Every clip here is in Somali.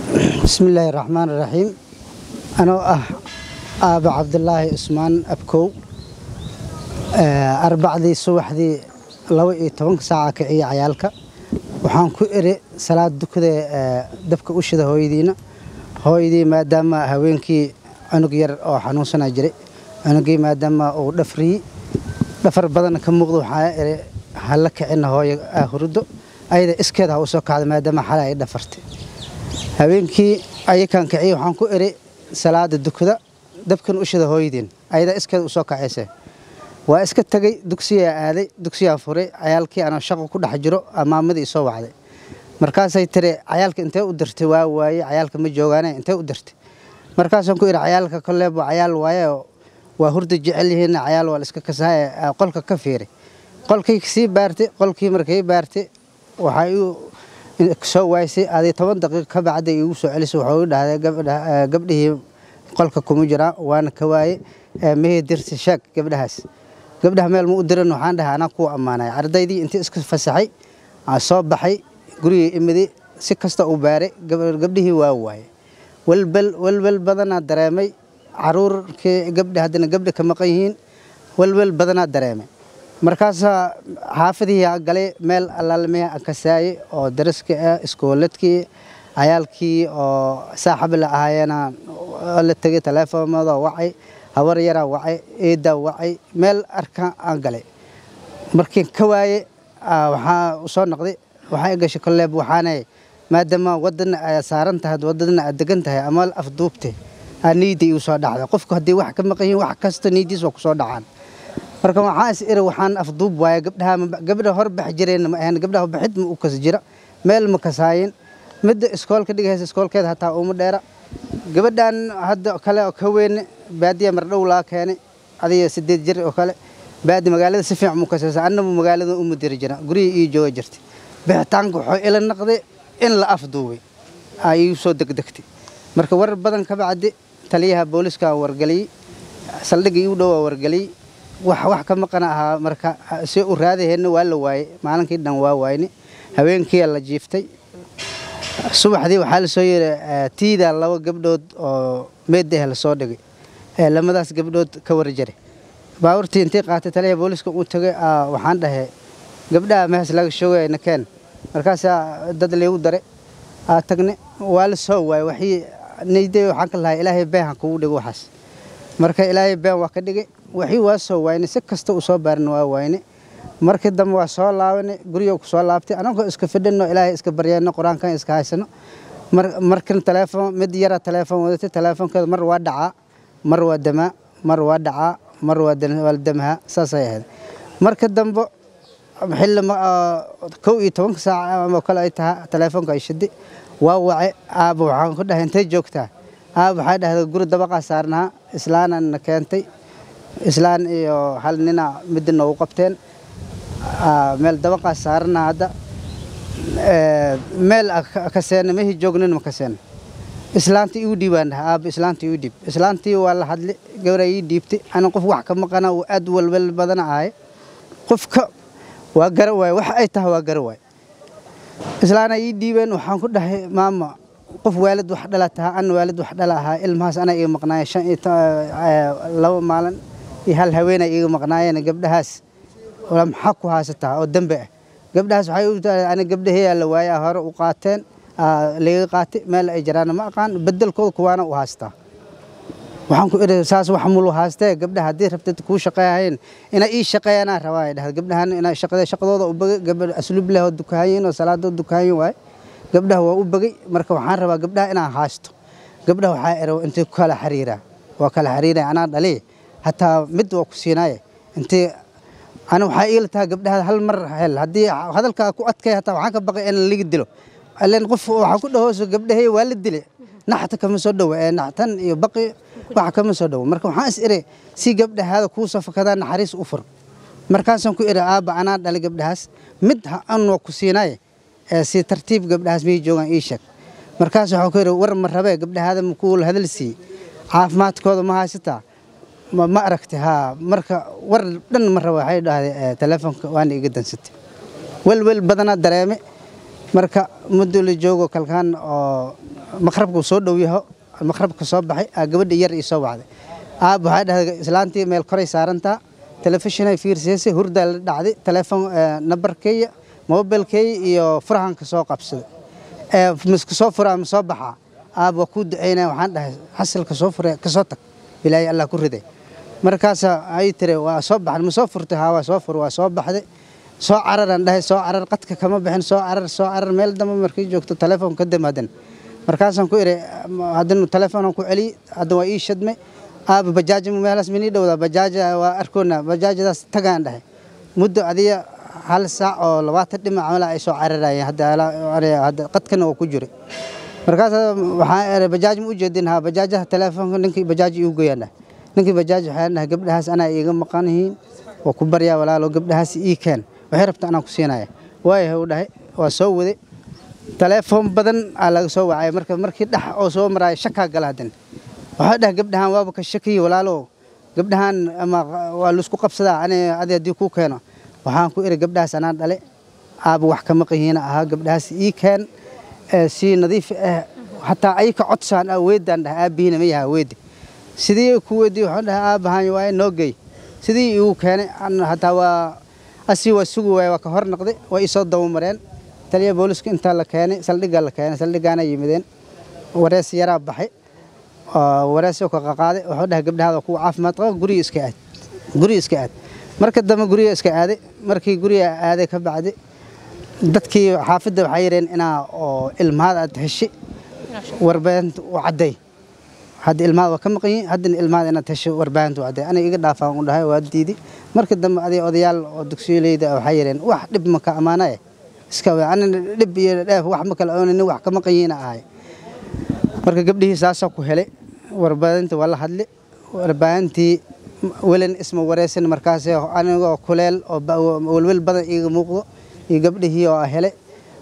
bismillaahi raxmaan raxiim anoo ah aaba cabdulaahi cusmaan abkow arbacdii subaxdii laba iyo tobanka saaca kiciya cayaalka waxaan ku eri salaad dukada dabka u shida hooyadiina hooyadii maadaama haweenkii cunug yar oo xanuunsana jiray cunugii maadaama uu dhafriyey dhafar badan ka muuqda waxaa eri hala kicina hooyo hurdo ayada iskeeda ha u soo kacda maadaama xalay ay dhafartay habeenkii ayakaan kiciya waxaan ku eri salaada dukada dabkan u shida hooyadiin ayadaa iskeeda usoo kacayse waa iska tegey dugsiyaa aaday dugsiyaa furay cayaalkii anoo shaqo ku dhex jiro maamadii soo wacday markaasay tiri cayaalka intee u dirtay waa waaye cayaalka ma joogaane intee u dirtay markaasaan ku idhi cayaalka koleebo cayaal waaye waa hurda jecel yihiin cayaal waa la iska kasaaye qolka ka fiiri qolkii sii baartay qolkii markay baartay waxaa iu soo waaysay aday toban daqiiq ka bacda igu soo celisay waxuu dhahday gabdhihii qolka kuma jiraan waana ka waaye mehii dirta sheeg gabdhahaas gabdhaha meel ma u diran waxaan dhahay anaa kuwa ammaanay ardaydii intii iska fasaxay soo baxay gurigii imiday si kasta u baaray gabdhihii waa waaye walbal walwal badanaa dareemay caruurkii gabdha haddana gabdha ka maqan yihiin walwal badanaa dareemay markaasaa xaafadihii galay meel allaalmee kasaayey oo daraska ah iskooladkii cayaalkii oo saaxab la ahaayeena la tegay taleefoonada wacay habar yaraa wacay eedaa wacay meel arkaan aan galay markiin ka waaye waxaa soo noqday waxaa gashay koleeb waxaanay maadaama wadana aad saaran tahay wadadana aad degan tahay ama afduubte aa niyadda igu soo dhacday qofku haddii wax ka maqan yihin wax kasta niyaddiis waa kusoo dhacaan marka waxaan is iri waxaan afduub waaye gabdhaha gabdha hor bax jireen ma ahayn gabdhaha baxid ma u kas jira meel ma kasaayin midda iskoolka dhigaysa iskoolkeeda hataa uma dheera gabadhan hadda kale oo ka weyne baadiya mardhow laa keenay adiga sideed jir oo kale baadi magaalada si fiican mu kasaysa annabu magaalada uma diri jira gurihii ii jooga jirtay bixitaanka wuxuu ila naqday in la afduubay aa iigu soo degdegtay marka warar badan ka bacdi taliyaha booliska wargeliyey saldhigga iigu dhowaa wargeliyey wax wax ka maqan ahaa marka si u raadaheenna waa la waayey maalinkii dhan waa waayne habeenkii la jiiftay subaxdii waxaa lasoo yiri tiida laba gabdhood oo meedah lasoo dhigay lamadaas gabdhood ka warjaray baaburtii intii qaatay taliyaha booliska uu tagay waxaan dhahay gabdhaha mehes laga shoogay nakeen markaasaa dad liigu daray aa tagne waa la soo waayey waxii niyday waxaan ka lahay ilaahay been ha kugu dhigo waxaas marka ilaahay been waa ka dhigay waxii waa soo waayne si kasta uu soo baarina waa waayne markii dambe waa soo laabanay guriga ku soo laabtay anagoo iska fidhino ilaahay iska baryayno qur-aankan iska haysano markan teleefon mid yara teleefon wadatay teleefonkeeda mar waa dhacaa mar waa damaa mar waa dhacaa mar waa damaha saasay ahayd marka dambe xilli kow iyo tobanka saaca ama kale ay tahay teleefonka ay shiday waa wace aaba waxaan ku dhahay intay joogtaa aaba waxay dhahday guri dabaqaa saarnaha islaanana keentay islaan iyo hal nina midda noogu qabteen meel dabaqaa saarana hadda meel kaseena mehi joognin ma kaseena islaantii igu dhiibaan dhaha aaba islaantii igu dhiib islaantii waa la hadli gabraa ii dhiibtay ana qof wax ka maqana uu aad walwal badana ahay qofka waa gara waay wax ay tahay waa gara waay islaana ii dhiibeen waxaan ku dhahay maama qof waalid wax dhala tahaa ana waalid wax dhala ahaa ilmahaas anaa iga maqnaaya shan iyo laba maalin iyo hal haweenaa iga maqnaayeen gabdhahaas maxaa ku haysataa oo dembe ah gabdhahaas waxay u tahay ani gabdhaheeyaa la waaya hore u qaateen laga qaatay meel ay jiraana ma aqaan bedelkooda kuwaana u haystaa waxaan ku idhi saas wax mulu haystee gabdhaha haddii rabtid kuu shaqeeyahayn inay ii shaqeeyanaa rabaa ay dhahda gabdhahan inay shaqada shaqadooda u bagay gabadh asluub leh oo dukaanyin oo salaadoo dukaanyin waaye gabdhaha waa u bagay marka waxaan rabaa gabdhaha inaan haysto gabdhaha waxaa ero intay ku kala xiriiraa waa kala xiriiraya anaa dhaliy hataa mid waa ku siinaaye intay ana waxaa iila tahay gabdhaha hal mar hel haddii hadalkaa ku adkay hataa waxaan ka baqay in laga dilo ileen qof waxaa ku dhahooso gabdhahey waa la dilay naxta kama soo dhowo ee naxtan iyo baqi waxa kama soo dhowo marka waxaan is iri si gabdhahaada kuu safakadaa naxariis u fur markaasaan ku iri aabba anaa dhalay gabdhahaas mid ha an waa ku siinaaye ee si tartiib gabdhahaas miyay joogaan ii sheeg markaas waxaan ku iri war ma rabee gabdhahaada makuu la hadal siiyey caafimaadkooda ma haysataa ma aragtay haa marka war dhan ma raba waxay dhahday teleefonka waana iga dansatay welwel badanaa dareeme marka muddo la joogo kalkaan oo maqrabku soo dhow yaho maqrabka soo baxay aa gabadha yar ii soo wacday aab waxay dhahday islaantii meel koray saarantaa telefishinay fiirsaysay hurdaa la dhacday telefoon nambarkeeya mobilkeeya iyo furahanka soo qabsaday miska soo furaa ma soo baxaa aab waa kuu ducaynaya waxaan dhahay xasilka soo fure kasoo tag bilaahi allah ku riday markaasa ay tiri waa soo baxan ma soo furtay haa waa soo fur waa soo baxday soo cararaan dhahay soo carar qadka kama bixin soo carar soo carar meel dambe markii joogto telefoon ka dam hadan markaasaan ku iri haddana telefoonaan ku celiyey hadda waa ii shadmay aaba bajaaja meelaas minii dhowdaa bajaaja waa arkoona bajaajadaas tagaan dhahay muddo adiga hal saac oo labaatan dhinac mala ay soo cararayeen hadda qadkana waa ku jiray markaas waxaan iri bajaaj ma u jeedin haa bajaajaha telefoonka ninkii bajaaj iigu goyaan dhahay ninkii bajaaj waxaan dhahay gabdhahaas anaa iiga maqan yihiin waa ku baryaa walaalo gabdhahaas ii keen waxay rabta anaan ku siinaya waayahay u dhahay waa soo waday telefoon badan aa laga soo wacay marka markii dhex oo soo maraayo shakaa gala hadan waxaa dhahay gabdhahaan waaba ka shakiye walaalo gabdhahaan ama waa laisku qabsadaa ani adi haddii kuu keeno waxaan ku iri gabdhahaas anaa dhale aaba wax ka maqayihiina ahaa gabdhahaas ii keen si nadiif ah hataa ayka codsaan aa weedaan dhahay aabihiina ma yaha weedi sidii ku weydii waxaan dhahay aabahaan waaye noo gey sidii igu keenay hataa waa asii waa sugi waaya waa ka hor noqday waa isoo dabamareen taliya booliska intaa la keenay saldhiggaa la keenay saldhiggaana yimideen warees yaraa baxay wareesoo ka qaqaaday wuxuu dhahay gabdhahaada kuwa caafimaad qaba guriga iska aad guriga iska aad marka dambe guriga iska aaday markii guriga aaday ka bacdi dadkii xaafidda waxay yidheen inaa oo ilmahaada aad heshay warbaahinta u cadday hadda ilmahaada waa ka maqan yihin haddana ilmahaada inaad heshay warbaahinta u cadday aniga iga dhaafaan u dhahay waa diidi marka dambe aday odayaal oo dugsiyoleyda waxay yidheen wax dhib maka ammaanaya iska anina dhib iyo dheef wax ma kala oonin wax ka maqan yihiina ahay marka gabdhihii saasaa ku helay warbaahinta waa la hadli warbaahintii welan isma wareysan markaas anigoo kuleel oo welwel badan iiga muuqdo iyo gabdhihii oo helay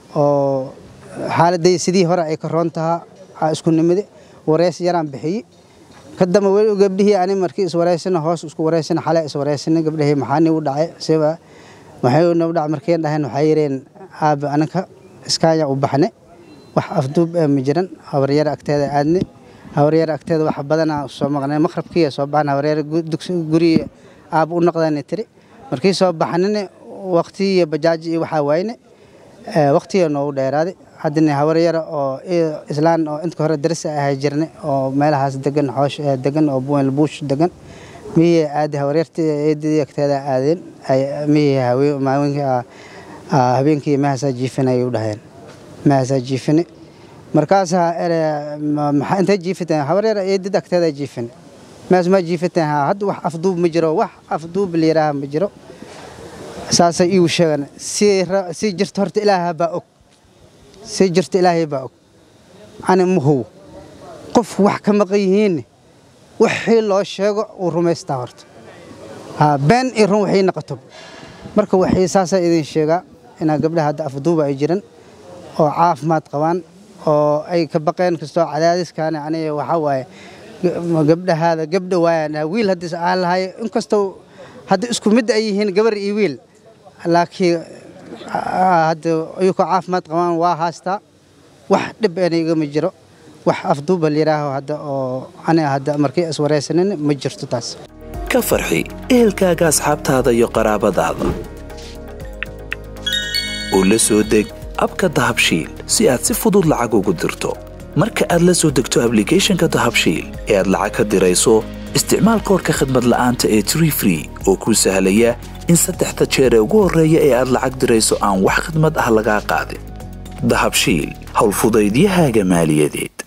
oo xaaladay sidii hore ay ka roon tahaa isku nimide wareys yaraan bixiyey kadamba weli gabdhihii ani markii iswareysana hoos isku wareysana xale iswareysana gabdhihii maxaa nigu dhacay siba waxay nagu dhacay markeen dhahayn waxay yireen aabe anaka iskaaya u baxne wax afduub ee ma jiran habaryar agteeda aadne habaryar agteeda wax badanaa soo maqnay maqrabkii soo baxna habaryar guri aab u noqdaan tiri markii soo baxnane waqti iyo bajaaj iyo waxaa waayne waqtiga noogu dheeraaday haddana habaryara oo islaan oo inta hore darisa ahay jirne oo meelahaas degan xoosh degan oo buwel buush degan miyay aadi habaryartii eedadii agteeda aadeen miyay maawinkii habeenkii mahaasaa jiifinayay u dhaheen mahaasaa jiifine markaasaa maxaa intay jiifiteen habaryar eedad agteeda jiifine maas maa jiifiteen haa hadda wax afduub ma jiro wax afduub layidhaaha ma jiro saasay iigu sheegan si jirta horta ilaaha baa og si jirta ilaahay baa og ani ma how qof wax ka maqan yihiinne wixii loo sheego uu rumaystaa horta been iyo run waxay noqoto marka waxay saasaa idin sheegaa inaa gabdhaha hadda afduuba ay jiran oo caafimaad qabaan oo ay ka baqeen kastoo cadaadiskaani aniga waxaa waaye gabdhahaada gabdha waayaan wiil haddii aan lahay inkastoo hadda isku mid ay yihiin gabar iyo wiil laakiin hadda iyagoo caafimaad qabaan waa haastaa wax dhib eena igama jiro wax afduuba layidhaaho hadda oo aniga hadda markii iswaraysanin ma jirto taas ka farxi ehelkaaga asxaabtaada iyo qaraabadaada oo la soo deg abka dahabshiil si aad si fudud lacag ugu dirto marka aad la soo degto ablicathonka dahabshiil ee aad lacag ka dirayso isticmaal koorka khadmad la'aanta ee tree free oo kuu sahlaya in saddexda jeer ee ugu horreeya ee aad lacag dirayso aan wax khidmad ah lagaa qaadin dahabshiil howlfudaydiyahaaga maaliyadeed